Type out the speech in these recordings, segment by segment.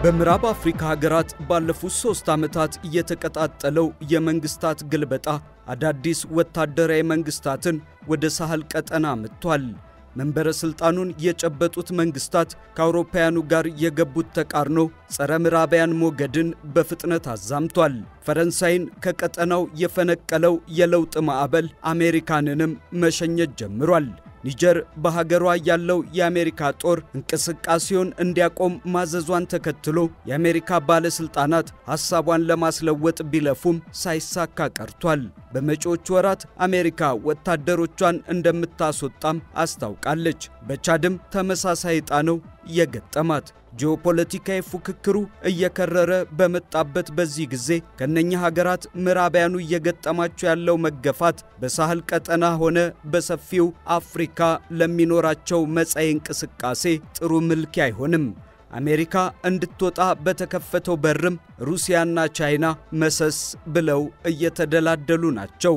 በምዕራብ አፍሪካ ሀገራት ባለፉት ሦስት ዓመታት የተቀጣጠለው የመንግሥታት ግልበጣ አዳዲስ ወታደራዊ መንግሥታትን ወደ ሳህል ቀጠና መጥቷል። መንበረ ሥልጣኑን የጨበጡት መንግሥታት ከአውሮፓውያኑ ጋር የገቡት ተቃርኖ ጸረ ምዕራባውያን ሞገድን በፍጥነት አዛምቷል። ፈረንሳይን ከቀጠናው የፈነቀለው የለውጥ ማዕበል አሜሪካንንም መሸኘት ጀምሯል። ኒጀር በሀገሯ ያለው የአሜሪካ ጦር እንቅስቃሴውን እንዲያቆም ማዘዟን ተከትሎ የአሜሪካ ባለሥልጣናት ሐሳቧን ለማስለወጥ ቢለፉም ሳይሳካ ቀርቷል። በመጪዎቹ ወራት አሜሪካ ወታደሮቿን እንደምታስወጣም አስታውቃለች። በቻድም ተመሳሳይ ዕጣ ነው የገጠማት። ጂኦፖለቲካዊ ፉክክሩ እየከረረ በመጣበት በዚህ ጊዜ ከነኛ ሀገራት ምዕራባውያኑ እየገጠማቸው ያለው መገፋት በሳህል ቀጠና ሆነ በሰፊው አፍሪካ ለሚኖራቸው መጻኢ እንቅስቃሴ ጥሩ ምልኪ አይሆንም። አሜሪካ እንድትወጣ በተከፈተው በርም ሩሲያና ቻይና መሰስ ብለው እየተደላደሉ ናቸው።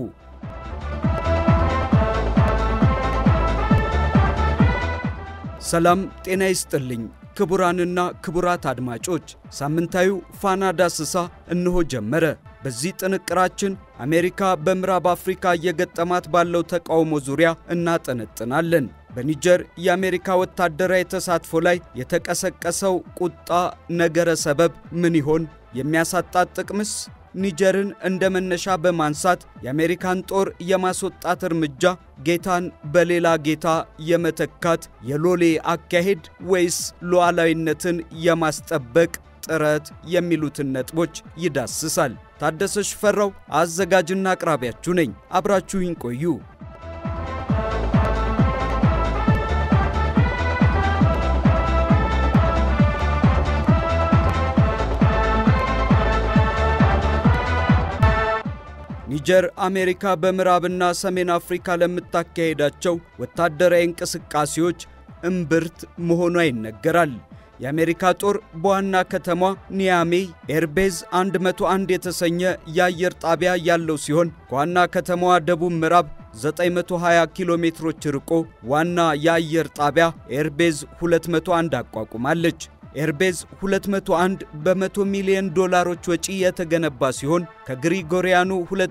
ሰላም ጤና ይስጥልኝ ክቡራንና ክቡራት አድማጮች፣ ሳምንታዊው ፋና ዳስሳ እነሆ ጀመረ። በዚህ ጥንቅራችን አሜሪካ በምዕራብ አፍሪካ እየገጠማት ባለው ተቃውሞ ዙሪያ እናጠነጥናለን። በኒጀር የአሜሪካ ወታደራዊ ተሳትፎ ላይ የተቀሰቀሰው ቁጣ ነገረ ሰበብ ምን ይሆን? የሚያሳጣት ጥቅምስ? ኒጀርን እንደ መነሻ በማንሳት የአሜሪካን ጦር የማስወጣት እርምጃ ጌታን በሌላ ጌታ የመተካት የሎሌ አካሄድ ወይስ ሉዓላዊነትን የማስጠበቅ ጥረት የሚሉትን ነጥቦች ይዳስሳል። ታደሰ ሽፈራው አዘጋጅና አቅራቢያችሁ ነኝ። አብራችሁኝ ቆዩ። ኒጀር አሜሪካ በምዕራብና ሰሜን አፍሪካ ለምታካሄዳቸው ወታደራዊ እንቅስቃሴዎች እምብርት መሆኗ ይነገራል። የአሜሪካ ጦር በዋና ከተማ ኒያሜ ኤርቤዝ 101 የተሰኘ የአየር ጣቢያ ያለው ሲሆን ከዋና ከተማዋ ደቡብ ምዕራብ 920 ኪሎ ሜትሮች ርቆ ዋና የአየር ጣቢያ ኤርቤዝ 201 አቋቁማለች። ኤርቤዝ 201 በመቶ ሚሊዮን ዶላሮች ወጪ የተገነባ ሲሆን ከግሪጎሪያኑ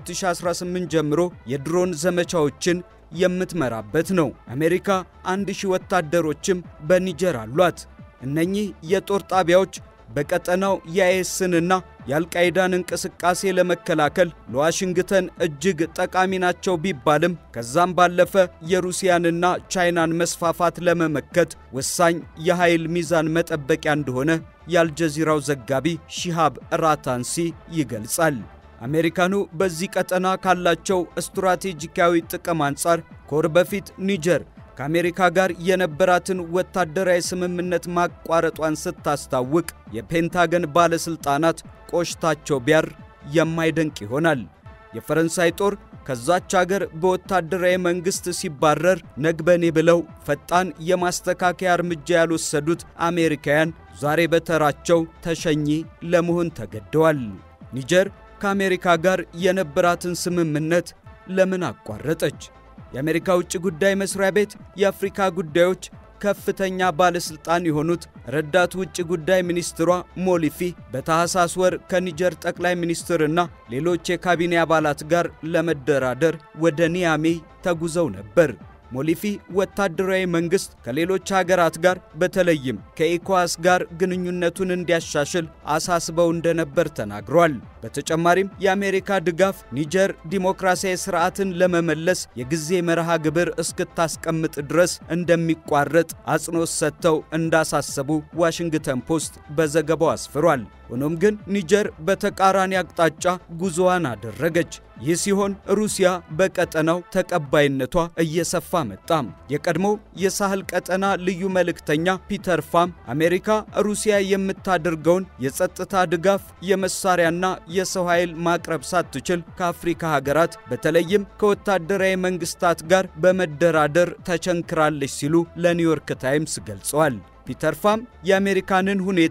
2018 ጀምሮ የድሮን ዘመቻዎችን የምትመራበት ነው። አሜሪካ አንድ ሺህ ወታደሮችም በኒጀር አሏት። እነኚህ የጦር ጣቢያዎች በቀጠናው የአይኤስንና የአልቃይዳን እንቅስቃሴ ለመከላከል ለዋሽንግተን እጅግ ጠቃሚ ናቸው ቢባልም ከዛም ባለፈ የሩሲያንና ቻይናን መስፋፋት ለመመከት ወሳኝ የኃይል ሚዛን መጠበቂያ እንደሆነ የአልጀዚራው ዘጋቢ ሺሃብ ራታንሲ ይገልጻል። አሜሪካኑ በዚህ ቀጠና ካላቸው ስትራቴጂካዊ ጥቅም አንጻር ከወር በፊት ኒጀር ከአሜሪካ ጋር የነበራትን ወታደራዊ ስምምነት ማቋረጧን ስታስታውቅ የፔንታገን ባለሥልጣናት ቆሽታቸው ቢያር የማይደንቅ ይሆናል። የፈረንሳይ ጦር ከዛች አገር በወታደራዊ መንግሥት ሲባረር ነግበኔ ብለው ፈጣን የማስተካከያ እርምጃ ያልወሰዱት አሜሪካውያን ዛሬ በተራቸው ተሸኚ ለመሆን ተገደዋል። ኒጀር ከአሜሪካ ጋር የነበራትን ስምምነት ለምን አቋረጠች? የአሜሪካ ውጭ ጉዳይ መስሪያ ቤት የአፍሪካ ጉዳዮች ከፍተኛ ባለሥልጣን የሆኑት ረዳት ውጭ ጉዳይ ሚኒስትሯ ሞሊፊ በታህሳስ ወር ከኒጀር ጠቅላይ ሚኒስትርና ሌሎች የካቢኔ አባላት ጋር ለመደራደር ወደ ኒያሜ ተጉዘው ነበር። ሞሊፊ ወታደራዊ መንግሥት ከሌሎች ሀገራት ጋር በተለይም ከኢኮዋስ ጋር ግንኙነቱን እንዲያሻሽል አሳስበው እንደነበር ተናግሯል። በተጨማሪም የአሜሪካ ድጋፍ ኒጀር ዲሞክራሲያዊ ስርዓትን ለመመለስ የጊዜ መርሃ ግብር እስክታስቀምጥ ድረስ እንደሚቋረጥ አጽንኦት ሰጥተው እንዳሳሰቡ ዋሽንግተን ፖስት በዘገባው አስፍሯል። ሆኖም ግን ኒጀር በተቃራኒ አቅጣጫ ጉዞዋን አደረገች። ይህ ሲሆን ሩሲያ በቀጠናው ተቀባይነቷ እየሰፋ መጣም። የቀድሞው የሳህል ቀጠና ልዩ መልእክተኛ ፒተር ፋም አሜሪካ ሩሲያ የምታደርገውን የጸጥታ ድጋፍ የመሳሪያና የሰው ኃይል ማቅረብ ሳትችል ከአፍሪካ ሀገራት በተለይም ከወታደራዊ መንግስታት ጋር በመደራደር ተቸንክራለች ሲሉ ለኒውዮርክ ታይምስ ገልጸዋል። ፒተር ፋም የአሜሪካንን ሁኔታ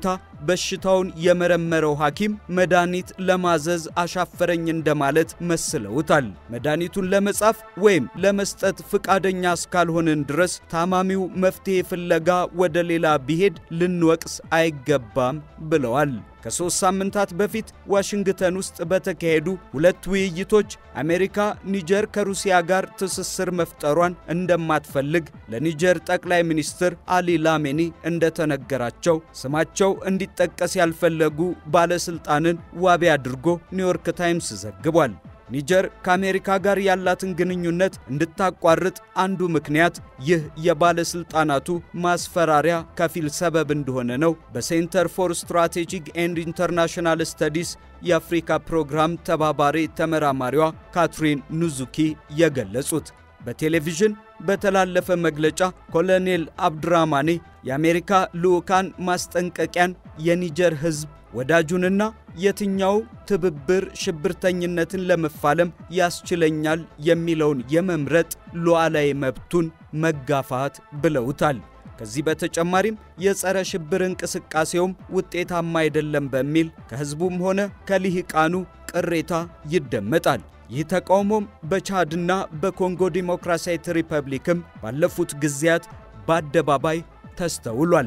በሽታውን የመረመረው ሐኪም መድኃኒት ለማዘዝ አሻፈረኝ እንደማለት መስለውታል። መድኃኒቱን ለመጻፍ ወይም ለመስጠት ፍቃደኛ እስካልሆንን ድረስ ታማሚው መፍትሔ ፍለጋ ወደ ሌላ ቢሄድ ልንወቅስ አይገባም ብለዋል። ከሦስት ሳምንታት በፊት ዋሽንግተን ውስጥ በተካሄዱ ሁለት ውይይቶች አሜሪካ ኒጀር ከሩሲያ ጋር ትስስር መፍጠሯን እንደማትፈልግ ለኒጀር ጠቅላይ ሚኒስትር አሊ ላሜኒ እንደተነገራቸው ስማቸው እንዲጠቀስ ያልፈለጉ ባለሥልጣንን ዋቢ አድርጎ ኒውዮርክ ታይምስ ዘግቧል። ኒጀር ከአሜሪካ ጋር ያላትን ግንኙነት እንድታቋርጥ አንዱ ምክንያት ይህ የባለሥልጣናቱ ማስፈራሪያ ከፊል ሰበብ እንደሆነ ነው በሴንተር ፎር ስትራቴጂክ ኤንድ ኢንተርናሽናል ስተዲስ የአፍሪካ ፕሮግራም ተባባሪ ተመራማሪዋ ካትሪን ኑዙኪ የገለጹት። በቴሌቪዥን በተላለፈ መግለጫ ኮሎኔል አብዱራማኔ የአሜሪካ ልዑካን ማስጠንቀቂያን የኒጀር ሕዝብ ወዳጁንና የትኛው ትብብር ሽብርተኝነትን ለመፋለም ያስችለኛል የሚለውን የመምረጥ ሉዓላዊ መብቱን መጋፋት ብለውታል። ከዚህ በተጨማሪም የጸረ ሽብር እንቅስቃሴውም ውጤታማ አይደለም በሚል ከሕዝቡም ሆነ ከልሂቃኑ ቅሬታ ይደመጣል። ይህ ተቃውሞም በቻድና በኮንጎ ዲሞክራሲያዊት ሪፐብሊክም ባለፉት ጊዜያት በአደባባይ ተስተውሏል።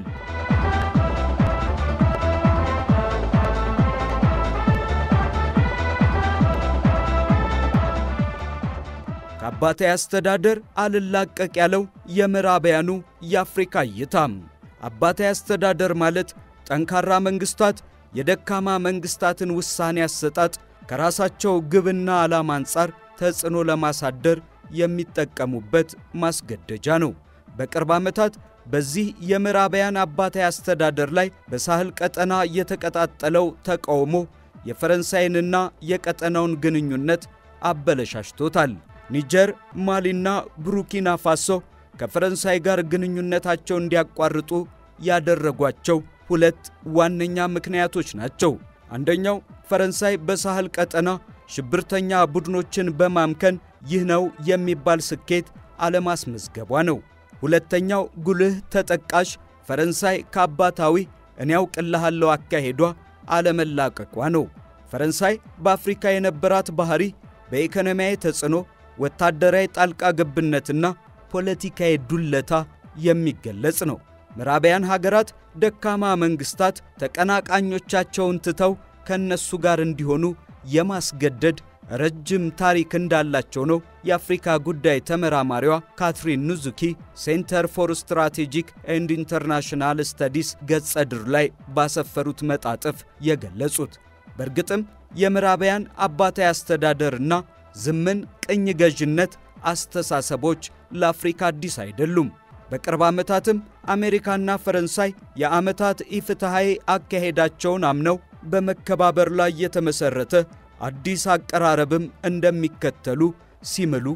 ከአባታዊ አስተዳደር አልላቀቅ ያለው የምዕራባውያኑ የአፍሪካ እይታም አባታዊ አስተዳደር ማለት ጠንካራ መንግሥታት የደካማ መንግሥታትን ውሳኔ አሰጣጥ ከራሳቸው ግብና ዓላማ አንጻር ተጽዕኖ ለማሳደር የሚጠቀሙበት ማስገደጃ ነው። በቅርብ ዓመታት በዚህ የምዕራባውያን አባታዊ አስተዳደር ላይ በሳህል ቀጠና የተቀጣጠለው ተቃውሞ የፈረንሳይንና የቀጠናውን ግንኙነት አበለሻሽቶታል። ኒጀር፣ ማሊና ቡርኪና ፋሶ ከፈረንሳይ ጋር ግንኙነታቸው እንዲያቋርጡ ያደረጓቸው ሁለት ዋነኛ ምክንያቶች ናቸው። አንደኛው ፈረንሳይ በሳህል ቀጠና ሽብርተኛ ቡድኖችን በማምከን ይህ ነው የሚባል ስኬት አለማስመዝገቧ ነው። ሁለተኛው ጉልህ ተጠቃሽ ፈረንሳይ ከአባታዊ እኔ ያውቅልሃለሁ አካሄዷ አለመላቀቋ ነው። ፈረንሳይ በአፍሪካ የነበራት ባህሪ በኢኮኖሚያዊ ተጽዕኖ፣ ወታደራዊ ጣልቃ ገብነትና ፖለቲካዊ ዱለታ የሚገለጽ ነው። ምዕራባውያን ሀገራት ደካማ መንግሥታት ተቀናቃኞቻቸውን ትተው ከእነሱ ጋር እንዲሆኑ የማስገደድ ረጅም ታሪክ እንዳላቸው ነው የአፍሪካ ጉዳይ ተመራማሪዋ ካትሪን ኑዙኪ ሴንተር ፎር ስትራቴጂክ ኤንድ ኢንተርናሽናል ስተዲስ ገጸ ድር ላይ ባሰፈሩት መጣጥፍ የገለጹት። በእርግጥም የምዕራባውያን አባታዊ አስተዳደርና ዝምን ቅኝ ገዥነት አስተሳሰቦች ለአፍሪካ አዲስ አይደሉም። በቅርብ ዓመታትም አሜሪካና ፈረንሳይ የዓመታት ኢፍትሐዊ አካሄዳቸውን አምነው በመከባበር ላይ የተመሠረተ አዲስ አቀራረብም እንደሚከተሉ ሲምሉ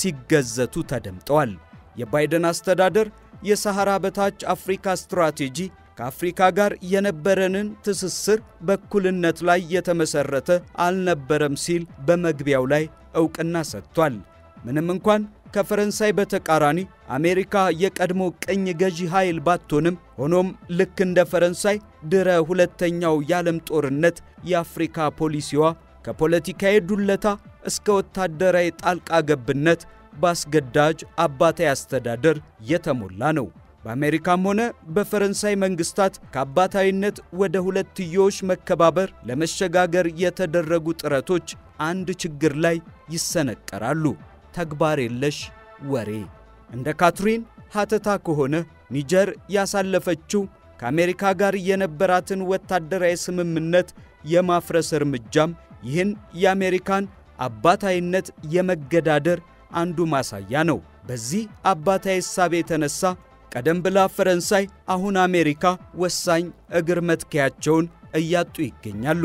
ሲገዘቱ ተደምጠዋል። የባይደን አስተዳደር የሰሐራ በታች አፍሪካ ስትራቴጂ ከአፍሪካ ጋር የነበረንን ትስስር በእኩልነት ላይ የተመሠረተ አልነበረም ሲል በመግቢያው ላይ ዕውቅና ሰጥቷል። ምንም እንኳን ከፈረንሳይ በተቃራኒ አሜሪካ የቀድሞ ቅኝ ገዢ ኃይል ባትሆንም ሆኖም ልክ እንደ ፈረንሳይ ድረ ሁለተኛው የዓለም ጦርነት የአፍሪካ ፖሊሲዋ ከፖለቲካዊ ዱለታ እስከ ወታደራዊ ጣልቃ ገብነት በአስገዳጅ አባታዊ አስተዳደር የተሞላ ነው። በአሜሪካም ሆነ በፈረንሳይ መንግስታት ከአባታዊነት ወደ ሁለትዮሽ መከባበር ለመሸጋገር የተደረጉ ጥረቶች አንድ ችግር ላይ ይሰነቀራሉ። ተግባር የለሽ ወሬ። እንደ ካትሪን ሐተታ ከሆነ ኒጀር ያሳለፈችው ከአሜሪካ ጋር የነበራትን ወታደራዊ ስምምነት የማፍረስ እርምጃም ይህን የአሜሪካን አባታዊነት የመገዳደር አንዱ ማሳያ ነው። በዚህ አባታዊ እሳቤ የተነሳ ቀደም ብላ ፈረንሳይ፣ አሁን አሜሪካ ወሳኝ እግር መትከያቸውን እያጡ ይገኛሉ።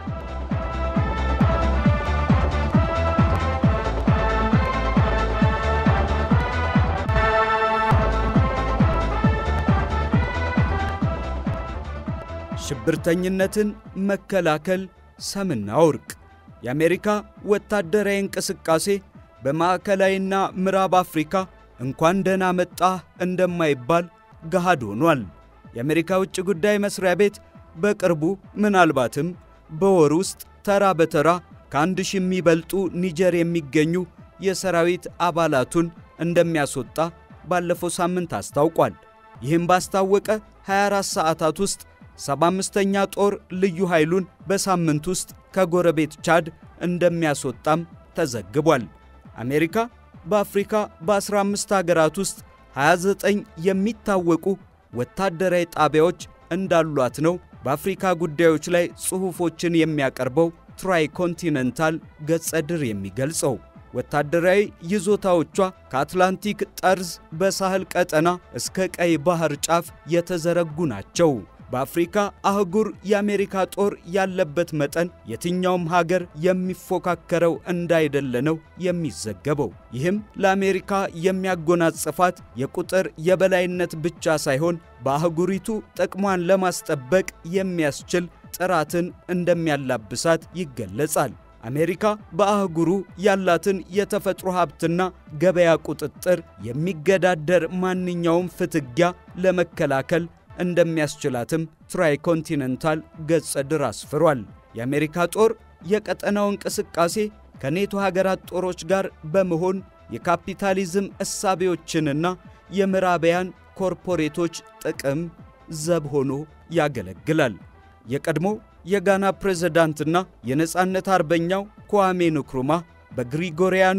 ሽብርተኝነትን መከላከል ሰምና ወርቅ። የአሜሪካ ወታደራዊ እንቅስቃሴ በማዕከላዊና ምዕራብ አፍሪካ እንኳን ደህና መጣህ እንደማይባል ገሃድ ሆኗል። የአሜሪካ ውጭ ጉዳይ መሥሪያ ቤት በቅርቡ ምናልባትም በወር ውስጥ ተራ በተራ ከአንድ ሺህ የሚበልጡ ኒጀር የሚገኙ የሰራዊት አባላቱን እንደሚያስወጣ ባለፈው ሳምንት አስታውቋል። ይህም ባስታወቀ 24 ሰዓታት ውስጥ 75ኛ ጦር ልዩ ኃይሉን በሳምንት ውስጥ ከጎረቤት ቻድ እንደሚያስወጣም ተዘግቧል። አሜሪካ በአፍሪካ በ15 ሀገራት ውስጥ 29 የሚታወቁ ወታደራዊ ጣቢያዎች እንዳሏት ነው በአፍሪካ ጉዳዮች ላይ ጽሑፎችን የሚያቀርበው ትራይ ኮንቲነንታል ገጸ ድር የሚገልጸው። ወታደራዊ ይዞታዎቿ ከአትላንቲክ ጠርዝ በሳህል ቀጠና እስከ ቀይ ባህር ጫፍ የተዘረጉ ናቸው። በአፍሪካ አህጉር የአሜሪካ ጦር ያለበት መጠን የትኛውም ሀገር የሚፎካከረው እንዳይደለ ነው የሚዘገበው። ይህም ለአሜሪካ የሚያጎናጽፋት የቁጥር የበላይነት ብቻ ሳይሆን በአህጉሪቱ ጥቅሟን ለማስጠበቅ የሚያስችል ጥራትን እንደሚያላብሳት ይገለጻል። አሜሪካ በአህጉሩ ያላትን የተፈጥሮ ሀብትና ገበያ ቁጥጥር የሚገዳደር ማንኛውም ፍትጊያ ለመከላከል እንደሚያስችላትም ትራይ ኮንቲነንታል ገጸ ድር አስፍሯል። የአሜሪካ ጦር የቀጠናው እንቅስቃሴ ከኔቶ ሀገራት ጦሮች ጋር በመሆን የካፒታሊዝም እሳቤዎችንና የምዕራባውያን ኮርፖሬቶች ጥቅም ዘብ ሆኖ ያገለግላል። የቀድሞ የጋና ፕሬዝዳንትና የነፃነት አርበኛው kwame ንክሩማ በግሪጎሪያኑ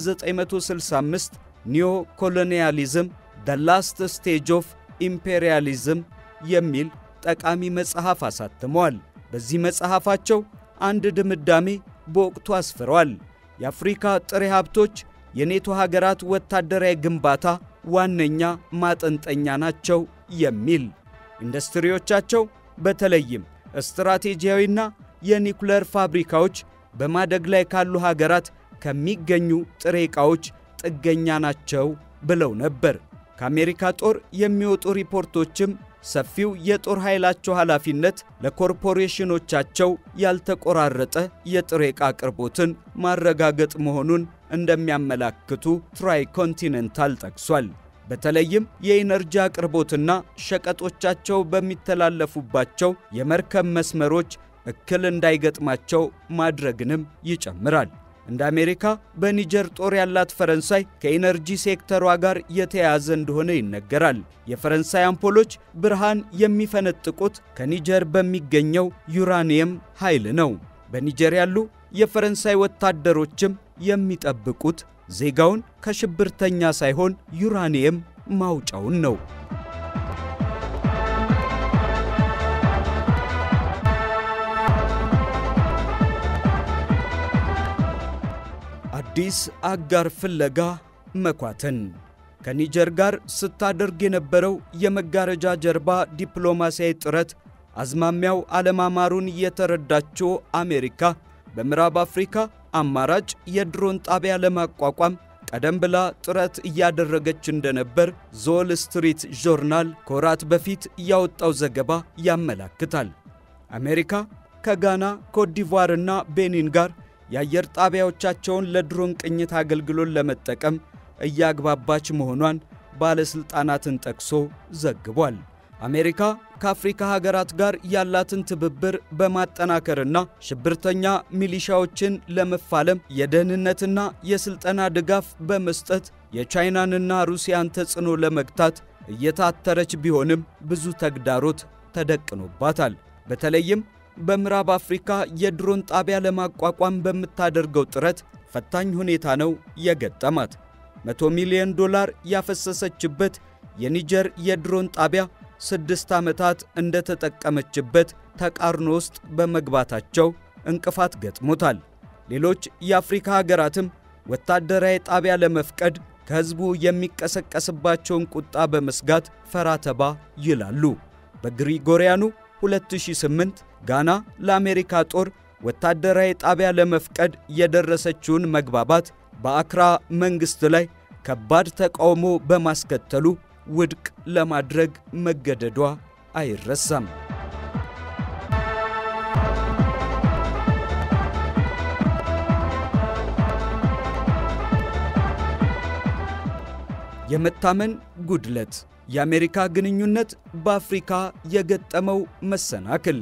1965 ኒዮ ኮሎኒያሊዝም ደ ላስት ስቴጅ ኦፍ ኢምፔሪያሊዝም የሚል ጠቃሚ መጽሐፍ አሳትመዋል። በዚህ መጽሐፋቸው አንድ ድምዳሜ በወቅቱ አስፍረዋል። የአፍሪካ ጥሬ ሀብቶች የኔቶ ሀገራት ወታደራዊ ግንባታ ዋነኛ ማጠንጠኛ ናቸው የሚል ኢንዱስትሪዎቻቸው በተለይም ስትራቴጂያዊና የኒኩለር ፋብሪካዎች በማደግ ላይ ካሉ ሀገራት ከሚገኙ ጥሬ ዕቃዎች ጥገኛ ናቸው ብለው ነበር። ከአሜሪካ ጦር የሚወጡ ሪፖርቶችም ሰፊው የጦር ኃይላቸው ኃላፊነት ለኮርፖሬሽኖቻቸው ያልተቆራረጠ የጥሬ ዕቃ አቅርቦትን ማረጋገጥ መሆኑን እንደሚያመላክቱ ትራይ ኮንቲነንታል ጠቅሷል። በተለይም የኢነርጂ አቅርቦትና ሸቀጦቻቸው በሚተላለፉባቸው የመርከብ መስመሮች እክል እንዳይገጥማቸው ማድረግንም ይጨምራል። እንደ አሜሪካ በኒጀር ጦር ያላት ፈረንሳይ ከኢነርጂ ሴክተሯ ጋር የተያያዘ እንደሆነ ይነገራል። የፈረንሳይ አምፖሎች ብርሃን የሚፈነጥቁት ከኒጀር በሚገኘው ዩራኒየም ኃይል ነው። በኒጀር ያሉ የፈረንሳይ ወታደሮችም የሚጠብቁት ዜጋውን ከሽብርተኛ ሳይሆን ዩራኒየም ማውጫውን ነው። አዲስ አጋር ፍለጋ መኳተን ከኒጀር ጋር ስታደርግ የነበረው የመጋረጃ ጀርባ ዲፕሎማሲያዊ ጥረት አዝማሚያው አለማማሩን የተረዳችው አሜሪካ በምዕራብ አፍሪካ አማራጭ የድሮን ጣቢያ ለማቋቋም ቀደም ብላ ጥረት እያደረገች እንደነበር ዞል ስትሪት ጆርናል ከወራት በፊት ያወጣው ዘገባ ያመላክታል። አሜሪካ ከጋና ኮትዲቯርና ቤኒን ጋር የአየር ጣቢያዎቻቸውን ለድሮን ቅኝት አገልግሎት ለመጠቀም እያግባባች መሆኗን ባለሥልጣናትን ጠቅሶ ዘግቧል። አሜሪካ ከአፍሪካ ሀገራት ጋር ያላትን ትብብር በማጠናከርና ሽብርተኛ ሚሊሻዎችን ለመፋለም የደህንነትና የሥልጠና ድጋፍ በመስጠት የቻይናንና ሩሲያን ተጽዕኖ ለመግታት እየታተረች ቢሆንም ብዙ ተግዳሮት ተደቅኖባታል። በተለይም በምዕራብ አፍሪካ የድሮን ጣቢያ ለማቋቋም በምታደርገው ጥረት ፈታኝ ሁኔታ ነው የገጠማት። መቶ ሚሊዮን ዶላር ያፈሰሰችበት የኒጀር የድሮን ጣቢያ ስድስት ዓመታት እንደተጠቀመችበት ተቃርኖ ውስጥ በመግባታቸው እንቅፋት ገጥሞታል። ሌሎች የአፍሪካ ሀገራትም ወታደራዊ ጣቢያ ለመፍቀድ ከሕዝቡ የሚቀሰቀስባቸውን ቁጣ በመስጋት ፈራተባ ይላሉ። በግሪጎሪያኑ 2008 ጋና ለአሜሪካ ጦር ወታደራዊ ጣቢያ ለመፍቀድ የደረሰችውን መግባባት በአክራ መንግሥት ላይ ከባድ ተቃውሞ በማስከተሉ ውድቅ ለማድረግ መገደዷ አይረሳም። የመታመን ጉድለት፣ የአሜሪካ ግንኙነት በአፍሪካ የገጠመው መሰናክል።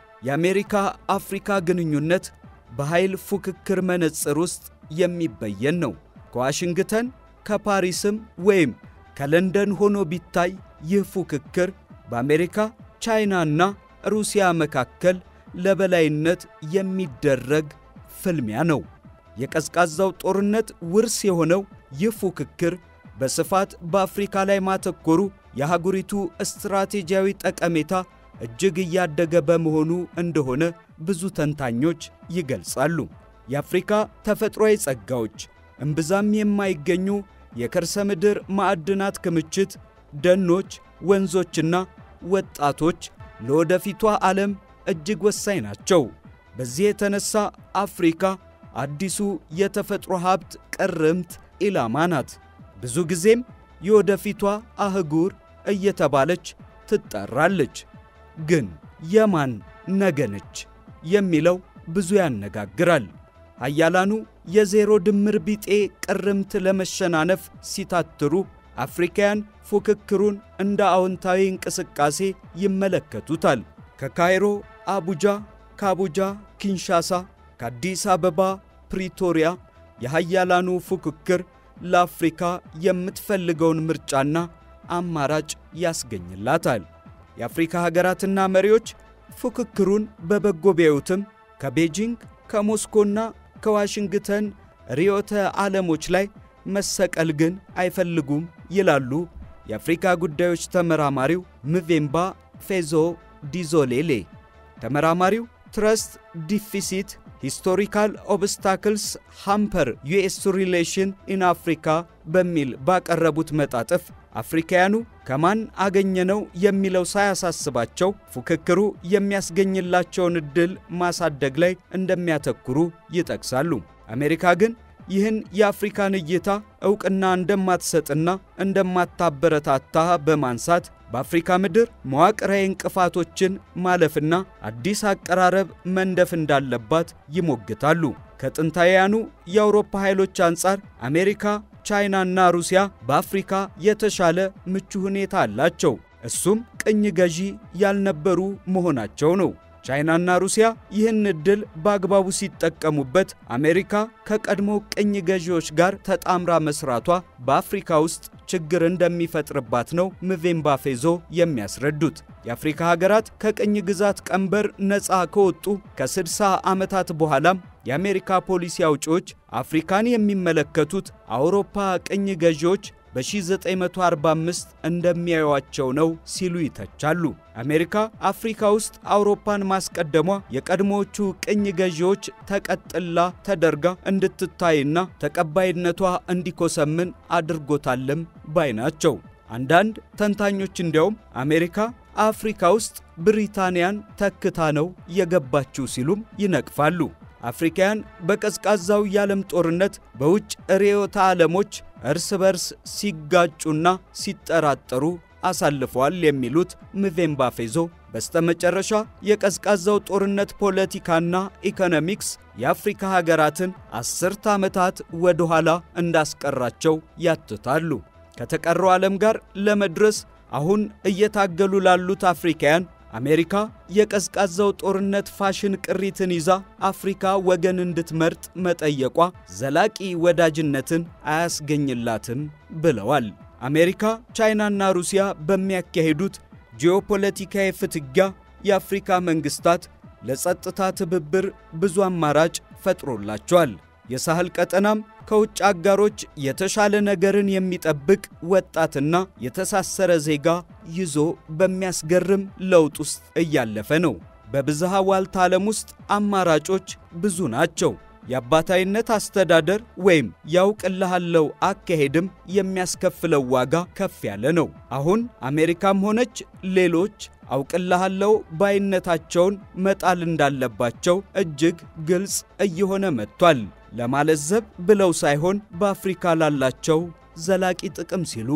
የአሜሪካ አፍሪካ ግንኙነት በኃይል ፉክክር መነጽር ውስጥ የሚበየን ነው። ከዋሽንግተን ከፓሪስም ወይም ከለንደን ሆኖ ቢታይ ይህ ፉክክር በአሜሪካ ቻይናና ሩሲያ መካከል ለበላይነት የሚደረግ ፍልሚያ ነው። የቀዝቃዛው ጦርነት ውርስ የሆነው ይህ ፉክክር በስፋት በአፍሪካ ላይ ማተኮሩ የአህጉሪቱ ስትራቴጂያዊ ጠቀሜታ እጅግ እያደገ በመሆኑ እንደሆነ ብዙ ተንታኞች ይገልጻሉ። የአፍሪካ ተፈጥሯዊ ጸጋዎች፣ እምብዛም የማይገኙ የከርሰ ምድር ማዕድናት ክምችት፣ ደኖች፣ ወንዞችና ወጣቶች ለወደፊቷ ዓለም እጅግ ወሳኝ ናቸው። በዚህ የተነሳ አፍሪካ አዲሱ የተፈጥሮ ሀብት ቅርምት ኢላማ ናት። ብዙ ጊዜም የወደፊቷ አህጉር እየተባለች ትጠራለች። ግን የማን ነገ ነች የሚለው ብዙ ያነጋግራል። ኃያላኑ የዜሮ ድምር ቢጤ ቅርምት ለመሸናነፍ ሲታትሩ፣ አፍሪካውያን ፉክክሩን እንደ አዎንታዊ እንቅስቃሴ ይመለከቱታል። ከካይሮ አቡጃ፣ ከአቡጃ ኪንሻሳ፣ ከአዲስ አበባ ፕሪቶሪያ የኃያላኑ ፉክክር ለአፍሪካ የምትፈልገውን ምርጫና አማራጭ ያስገኝላታል። የአፍሪካ ሀገራትና መሪዎች ፉክክሩን በበጎ ቢያዩትም ከቤጂንግ ከሞስኮና ከዋሽንግተን ርዕዮተ ዓለሞች ላይ መሰቀል ግን አይፈልጉም ይላሉ የአፍሪካ ጉዳዮች ተመራማሪው ምቬምባ ፌዞ ዲዞሌሌ። ተመራማሪው ትረስት ዲፊሲት ሂስቶሪካል ኦብስታክልስ ሃምፐር ዩኤስ ሪሌሽን ኢን አፍሪካ በሚል ባቀረቡት መጣጥፍ አፍሪካውያኑ ከማን አገኘነው የሚለው ሳያሳስባቸው ፉክክሩ የሚያስገኝላቸውን ዕድል ማሳደግ ላይ እንደሚያተኩሩ ይጠቅሳሉ። አሜሪካ ግን ይህን የአፍሪካን እይታ ዕውቅና እንደማትሰጥና እንደማታበረታታ በማንሳት በአፍሪካ ምድር መዋቅራዊ እንቅፋቶችን ማለፍና አዲስ አቀራረብ መንደፍ እንዳለባት ይሞግታሉ። ከጥንታውያኑ የአውሮፓ ኃይሎች አንጻር አሜሪካ፣ ቻይናና ሩሲያ በአፍሪካ የተሻለ ምቹ ሁኔታ አላቸው። እሱም ቅኝ ገዢ ያልነበሩ መሆናቸው ነው። ቻይናና ሩሲያ ይህን ዕድል በአግባቡ ሲጠቀሙበት፣ አሜሪካ ከቀድሞ ቅኝ ገዢዎች ጋር ተጣምራ መስራቷ በአፍሪካ ውስጥ ችግር እንደሚፈጥርባት ነው ምቬምባ ፌዞ የሚያስረዱት። የአፍሪካ ሀገራት ከቅኝ ግዛት ቀንበር ነፃ ከወጡ ከ60 ዓመታት በኋላም የአሜሪካ ፖሊሲ አውጪዎች አፍሪካን የሚመለከቱት አውሮፓ ቅኝ ገዢዎች በ1945 እንደሚያዩዋቸው ነው ሲሉ ይተቻሉ። አሜሪካ አፍሪካ ውስጥ አውሮፓን ማስቀደሟ የቀድሞዎቹ ቅኝ ገዢዎች ተቀጥላ ተደርጋ እንድትታይና ተቀባይነቷ እንዲኮሰምን አድርጎታልም ባይ ናቸው። አንዳንድ ተንታኞች እንዲያውም አሜሪካ አፍሪካ ውስጥ ብሪታንያን ተክታ ነው የገባችው ሲሉም ይነቅፋሉ። አፍሪካውያን በቀዝቃዛው የዓለም ጦርነት በውጭ ርዕዮተ ዓለሞች እርስ በርስ ሲጋጩና ሲጠራጠሩ አሳልፈዋል የሚሉት ምቬምባ ፌዞ በስተመጨረሻ የቀዝቃዛው ጦርነት ፖለቲካና ኢኮኖሚክስ የአፍሪካ ሀገራትን አስርተ ዓመታት ወደ ኋላ እንዳስቀራቸው ያትታሉ። ከተቀረው ዓለም ጋር ለመድረስ አሁን እየታገሉ ላሉት አፍሪካውያን አሜሪካ የቀዝቃዛው ጦርነት ፋሽን ቅሪትን ይዛ አፍሪካ ወገን እንድትመርጥ መጠየቋ ዘላቂ ወዳጅነትን አያስገኝላትም ብለዋል። አሜሪካ፣ ቻይናና ሩሲያ በሚያካሂዱት ጂኦፖለቲካዊ ፍትጊያ የአፍሪካ መንግሥታት ለጸጥታ ትብብር ብዙ አማራጭ ፈጥሮላቸዋል። የሳህል ቀጠናም ከውጭ አጋሮች የተሻለ ነገርን የሚጠብቅ ወጣትና የተሳሰረ ዜጋ ይዞ በሚያስገርም ለውጥ ውስጥ እያለፈ ነው። በብዝሃ ዋልታ ዓለም ውስጥ አማራጮች ብዙ ናቸው። የአባታዊነት አስተዳደር ወይም ያውቅልሃለው አካሄድም የሚያስከፍለው ዋጋ ከፍ ያለ ነው። አሁን አሜሪካም ሆነች ሌሎች አውቅልሃለው ባይነታቸውን መጣል እንዳለባቸው እጅግ ግልጽ እየሆነ መጥቷል። ለማለዘብ ብለው ሳይሆን በአፍሪካ ላላቸው ዘላቂ ጥቅም ሲሉ።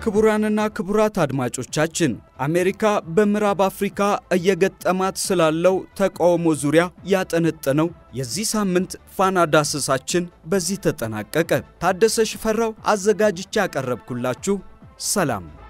ክቡራንና ክቡራት አድማጮቻችን አሜሪካ በምዕራብ አፍሪካ እየገጠማት ስላለው ተቃውሞ ዙሪያ ያጠነጠነው የዚህ ሳምንት ፋና ዳሰሳችን በዚህ ተጠናቀቀ። ታደሰ ሽፈራው አዘጋጅቼ ያቀረብኩላችሁ ሰላም